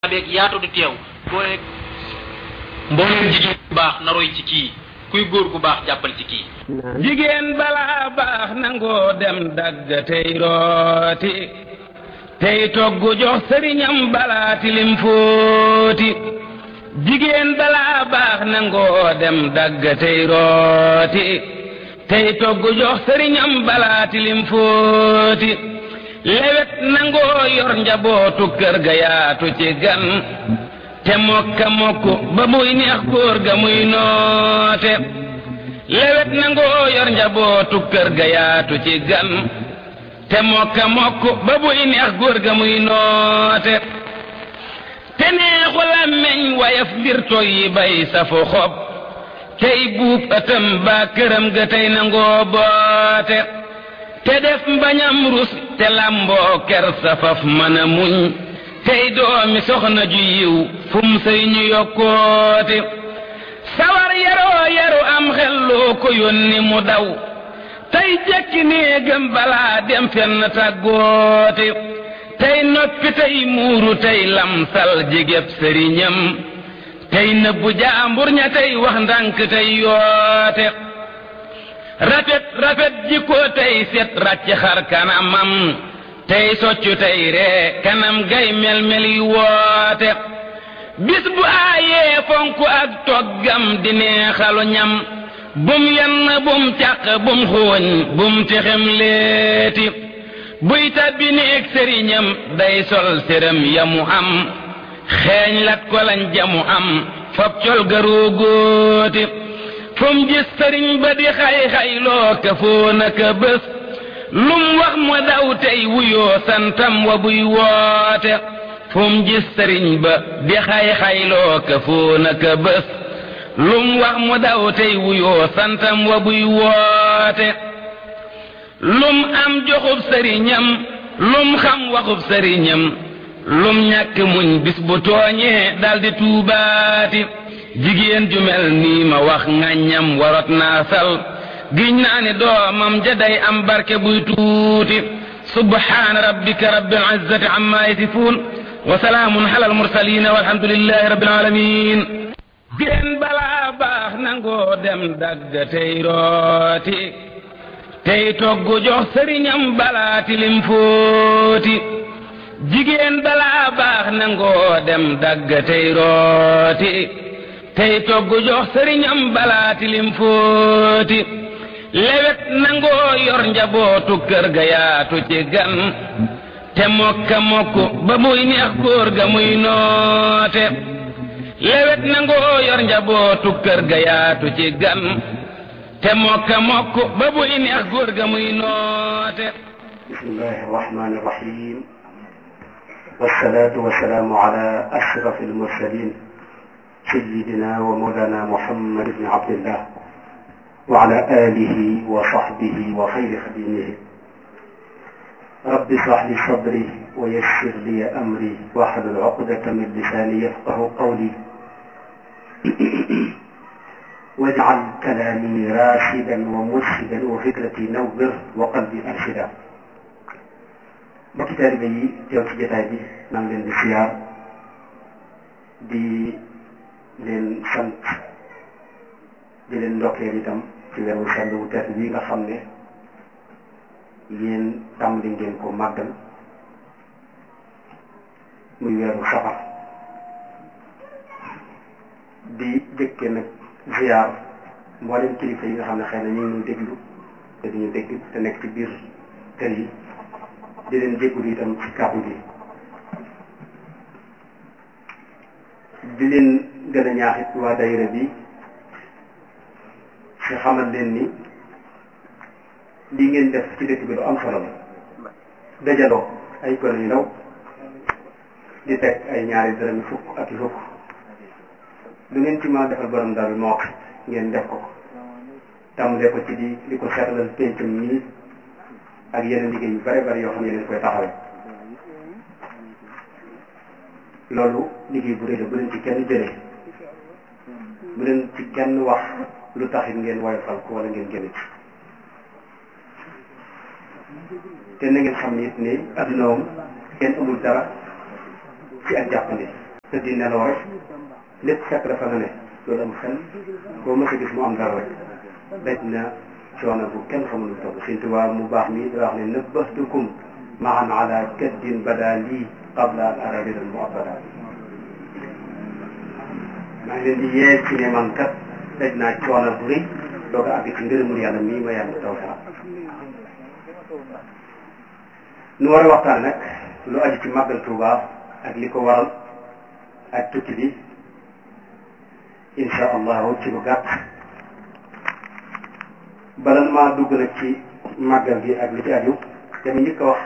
beeg yaatu di teew boo rek mbooleem jigéen bu baax na roy ci kii kuy góor gu baax jàppal ci kii jigéen balaa baax nangoo dem dagg tey rooti tey togg jox sëriñam balaa tilim fóoti jigéen balaa baax nangoo dem dagg tey rooti tey togg jox sëriñam balaa tilim fóoti lewet nangoo yor njabootu kër ga yaatu ci gan te mokka mokku ba muy neex góor ga muy noote lewet nangoo yor njabootu kër ga yaatu ci gan te mokka mokku ba muy neex góor ga muy noote te neexu làmmeñ wayaf mbir toy yi bay safu xob tey buub ëtëm ba këram ga tey nangoo boote te def mbañam rus te lamboo ker safaf mën a muñ tey doomi soxna ju yiw fum sëy ñu yokkoote sawar yaroo yaru am xelloo ko yónni mu daw tey jekki néegam balaa dem fenn tàggoote tey noppi tey muuru tey lamsal jigéb sëriñam tey nëbbu jaambur ña tey wax ndànk tey yoote rafet rafet jikko tey set ràcc xar kanamam tey soccu tey ree kanam gay mel-mel yi woote bis bu aayee fonku ak toggam di neexalu ñam bum yenn bum càq bum xooñ bum texem leeti buy tabbi néeg sëriñam day sol séram yamu am xeeñ lat ko lañ jamu am fab col garoo góoti fum gis sëriñ ba di xay-xayloo ka foo naka bés lum wax mu daw tey wuyoo santam wa buy woote fum gis sëriñ ba di xay-xayloo ka foo naka bés lum wax mu daw tey wuyoo santam wa buy woote lum am joxub sëriñam lum xam waxub sëriñam lum ñàkk muñ bis bu tooñee daldi tuubaati jigéen ju mel nii ma wax ŋàññam warot naa sal giñ naa ni doomam ja day am barke buy tuuti subhaana rabbika rabbil izzati amma yasifuun wa salaamun alal mursaliin walhamdulillahi rabbil aalamiin jigéen balaa baax nangoo dem dagg tey rooti tey togg jox sëriñam balaa tilim fóoti jigéen balaa baax nangoo dem dagg tey rooti tey togg jox sëriñam balaa tilim fóoti lewet nangoo yor njabootu kër ga yaatu ci gan te mokka mokku ba muy neex góor ga muy noote lewet nangoo yor njabootu kër ga yaatu ci gan te mokka mokku ba muy neex góor ga muy noote bismillahi arrahmani irrahim wassalatu wassalaamu ala ashraf almursalin سيدنا ومولانا محمد بن عبد الله وعلى آله وصحبه وخير خديمه رب اشرح لي صدري ويسر لي أمري واحلل عقدة من لساني يفقه قولي واجعل كلامي راشدا ومرشدا وفكرتي نور وقلبي أرشدا mbokki taalibe yi teew ci jotaay bi maa ngi leen di siyaar di leen sant di leen ndokkeel itam ci weeru sell wu tedd bii nga xam ne yéen tàmbali ngeen ko màggal muy weeru safar di jëkke nag ziar mboolem kilifa yi nga xam ne xëy na ñu ngi ñuy déglu te duñu dégg te nekk ci biir kër yi di leen jégalu itam ci kàddu gi di leen gën a ñaaxit waa dayira bi ci xamal leen ni lii ngeen def ci dëkk bi lu am solo la dajaloo ay gone yu ndaw di teg ay ñaari dërëm yu fukk ak yu fukk lu ngeen ci mën a defal borom daal moo wax ngeen def ko tàmbalee ko ci di di ko seetlal pencum nii ak yeneen liggéey yu bare bari yoo xam ne yeneen koy taxawee loolu liggéey bu rëy la bu leen ci kenn jëlee bu leen ci kenn wax lu taxit ngeen woyofal ko wala ngeen génn ci te na ngeen xam ne it ne adduna moom kenn amul dara ci ak jàppandi te di nelaw rek lépp fekk dafa na ne loolu am xel boo mës a gis mu am dara rek daj na coono bu kenn xamul lu toll Sëñ Tuubaa mu baax mi di wax ne nëbbastukum maan ala kaddin bada lii qabla al arabi al muabbada maa ngi leen di yee ci ne man kat daj naa coono bu rëy doog a àgg ci ngërëmul yàlla mii ma yàlla taw sax nu war a waxtaan nag lu aju ci màggal Tuubaa ak li ko waral ak tukki bi insha allahu ci lu gàtt bala maa dugg nag ci màggal gi ak li ci aju dama njëkk a wax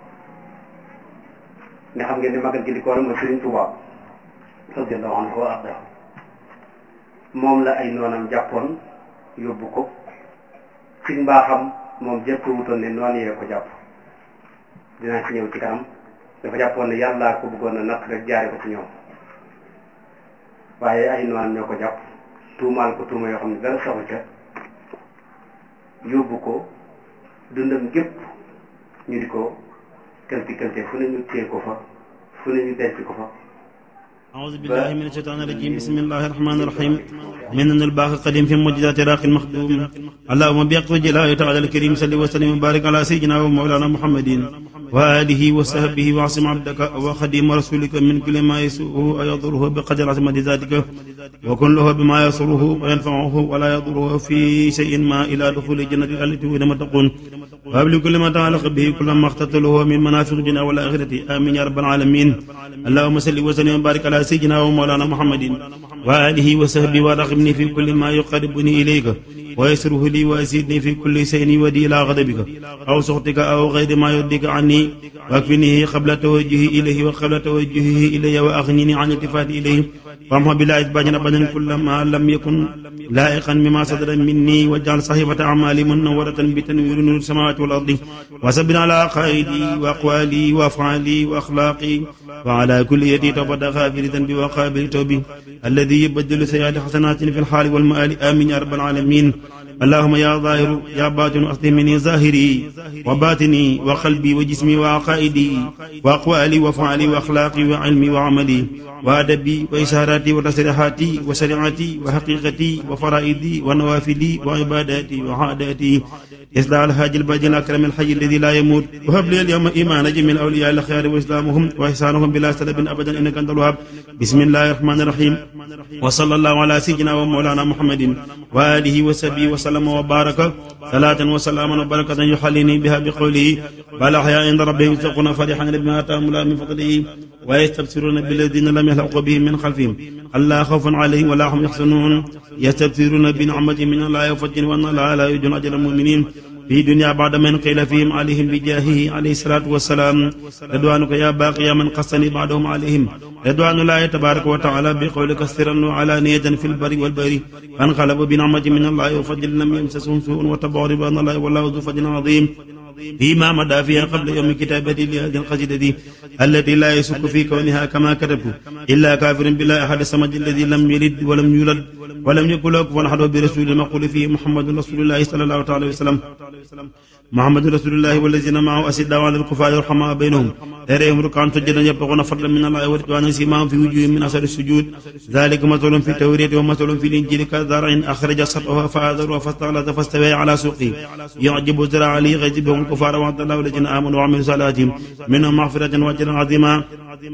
ne xam ngeen ne màggal gi li ko waral mooy Sëriñ Tuubaa radiyallahu anhu wa arda moom la ay noonam jàppoon yóbbu ko ci mbaaxam moom jëpp wutoon ne noonu yee ko jàpp dinaa ci ñëw ci kanam dafa jàppoon ne yàllaa ko bëggoon a natt rek jaare ko ci ñoom waaye ay noonam ñoo ko jàpp tuumaal ko tuuma yoo xam ne dara saxu ca yóbbu ko dundam gépp ñu di ko këlti këlte fu ne ñu téye ko fa fu ne ñu denc ko fa أعوذ بالله من الشيطان الرجيم بسم الله الرحمن الرحيم من الباقي القديم في معجزات راق المخدوم اللهم بيقظ جلاله تعالى الكريم صل وسلم وبارك على سيدنا ومولانا محمد وآله وصحبه وعصم عبدك وخديم رسولك من كل ما يسوءه ويضره بقدر عظمة ذاتك وكن له بما يسره وينفعه ولا يضره في شيء ما إلى دخول الجنة التي وعد المتقون وهب لكل ما تعلق به كل ما اختتله من منافع الدنيا والآخرة آمين يا رب العالمين اللهم صل وسلم وبارك على سيدنا ومولانا محمد وآله وصحبه وارغبني في كل ما يقربني إليك ويسره لي ويزيدني في كل شيء يودي إلى غضبك أو سخطك أو غير ما يرضيك عني واكفني قبل توجهي إليه وقبل توجهه إلي وأغنني عن التفات إليه وامحو بلا إثبات أبدا كل ما لم يكن لائقا مما صدر مني واجعل صحيفة أعمالي منورة بتنوير نور السماوات والأرض وسبنا على قائدي وأقوالي وأفعالي وأخلاقي وعلى كل يدي توبة غافر ذنبي وقابل توبي الذي يبدل سيئات حسنات في الحال والمآل آمين يا رب العالمين اللهم يا ظاهر يا باطن أصلح مني ظاهري وباطني وقلبي وجسمي وعقائدي وأقوالي وفعلي وأخلاقي وعلمي وعملي وأدبي وإشاراتي وتصريحاتي وشريعتي وحقيقتي وفرائدي ونوافلي وعباداتي وعاداتي إصلاح الحاج الباج الأكرم الحي الذي لا يموت وهب لي اليوم إيمان جميع الأولياء الأخيار وإسلامهم وإحسانهم بلا سلب أبدا إنك أنت الوهاب بسم الله الرحمن الرحيم وصلى الله على سيدنا ومولانا محمد وآله وصحبه وسلم وبارك صلاة وسلاما وبركة يحليني بها بقوله بل أحياء عند ربهم يتقون فرحا بما آتاهم الله من فضله ويستبصرون بالذين لم يلحقوا بهم من خلفهم ألا خوف عليهم ولا هم يحزنون يستبصرون بنعمة من الله وفضل وأن الله لا يجن أجر المؤمنين في دنيا بعد من قيل فيهم عليهم بجاهه عليه الصلاة والسلام رضوانك يا باقي من قصني بعدهم عليهم رضوان الله تبارك وتعالى بقولك سرا وعلانية في البر والبر فانقلبوا بنعمة من الله وفضل لم يمسسهم سوء وتبعوا رضوان الله والله ذو فضل عظيم فيما مدى فيها قبل يوم كتابتي لهذه القصيدة التي لا يشك في كونها كما كتبت إلا كافر بالله أحد الصمد الذي لم يلد ولم يولد ولم يكن له كفوا أحد برسول المقول فيه محمد رسول الله صلى الله عليه وسلم محمد رسول الله والذين معه أسداء على الكفار رحماء بينهم تريهم ركعا سجدا يبتغون فضلا من الله ورضوانا سيماهم في وجوههم من أثر السجود ذلك مثل في التورية ومثل في الإنجيل كزرع أخرج سطحها فآذره فاستغلظ فاستوى على سوقه يعجب الزرع ليغيظ بهم الكفار وعد الله الذين آمنوا وعملوا الصالحات منهم مغفرة وأجرا عظيما